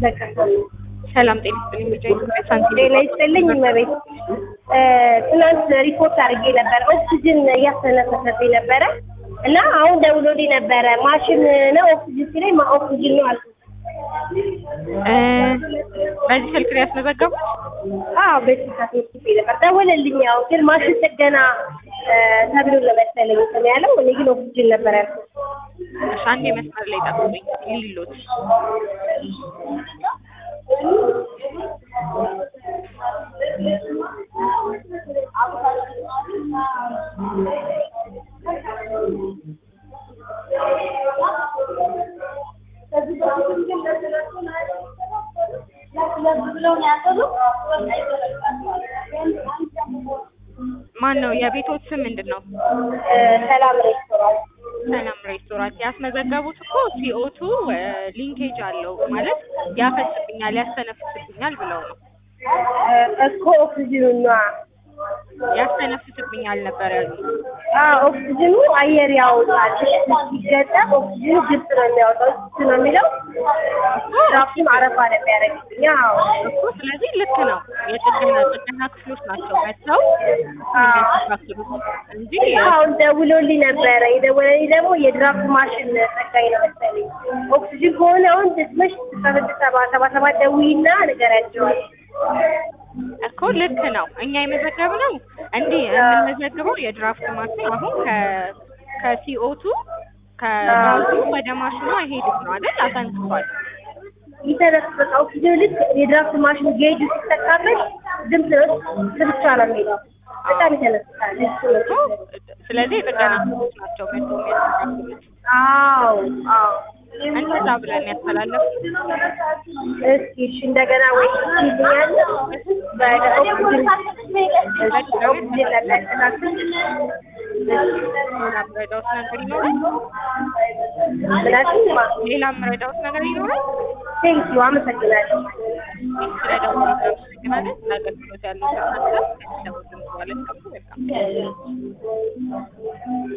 በቃ ሰላም ጤና ይስጥልኝ። ምርጫ ኢትዮጵያ ሳንቲም ጤና ይስጥልኝ እመቤት። ትናንት ሪፖርት አድርጌ ነበረ ኦክሲጅን እያስተነፈሰብኝ ነበረ እና አሁን ደውሎልኝ ነበረ ማሽን ነው ኦክሲጅን ሲለኝ ማ ኦክሲጅን ነው አልኩት። እ በዚህ ስልክ ነው ያስመዘገቡት? አዎ በስልካት ጽፌ ነበር ደወለልኝ። ያው ግን ማሽን ጥገና እ ተብሎ ነው መሰለኝ እንትን ያለው እኔ ግን ኦክሲጅን ነበር ያልኩት። እሺ አንዴ መስመር ላይ ጠብቁኝ ሊሎት ማን ነው? የቤቶት ስም ምንድን ነው? እ ሰላም ሬስቶራንት ሰላም ሬስቶራንት ያስመዘገቡት እኮ ሲኦቱ ሊንኬጅ አለው ማለት ያፈስብኛል፣ ያስተነፍስብኛል ብለው ነው። እ እኮ ኦክሲጅኑ ነዋ ያስተነፍስብኛል ነበር ያሉት። አዎ ኦክሲጅኑ አየር ያወጣል። ሲገጠም ኦክሲጅኑ ግልጽ ነው የሚያወጣው እሱ ነው የሚለው ራሱም አረፋ ነው የሚያደርግብኝ። አዎ እኮ ስለዚህ ልክ ነው። የጥገና ጥገና ክፍሎች ናቸው መጥተው የሚያስተካክሉት እንጂ አሁን ደውሎልኝ ነበረ። የደወለልኝ ደግሞ የድራፍት ማሽን ጠጋኝ ነው መሰለኝ። ኦክሲጅን ከሆነ አሁን ድስመሽ ስድስት ሰባ ሰባ ሰባት ደውይና ንገሪያቸዋል። እኮ ልክ ነው። እኛ የመዘገብነው እንዲህ የምንመዘግበው የድራፍት ማሽን አሁን ከ ከሲኦቱ ከጋዙ ወደ ማሽኑ አይሄድም ነው አይደል? አሰንክቷል። ይተነፍስ በቃ ኦክሲጅን ልክ የድራፍት ማሽን ጌጁ ሲተካበት ድምፅ ነው ብቻ ነው የሚለው። በጣም ይተነፍሳል። እሱ እኮ ነው። ስለዚህ የጥገና ክፍሎች ናቸው መጥተው የሚያስተካክሉት። አዎ አዎ እንደዛ ብለን ያስተላለፉት እስኪ እሺ እንደገና ወይ ይልኛል በኦክሲጅን ኦክሲጅን ለሚያስተካክል ሌላ ምረዳውት ነገር ይኖራል? ምናምን ሌላ ምረዳውት ነገር ይኖራል? ቴንኪዩ አመሰግናለሁ። ስለደውሉ እናመሰግናለን። ለአገልግሎት ያለው ሀሳብ ከሚሰሙት ድምጽ ማለት ነው። በጣም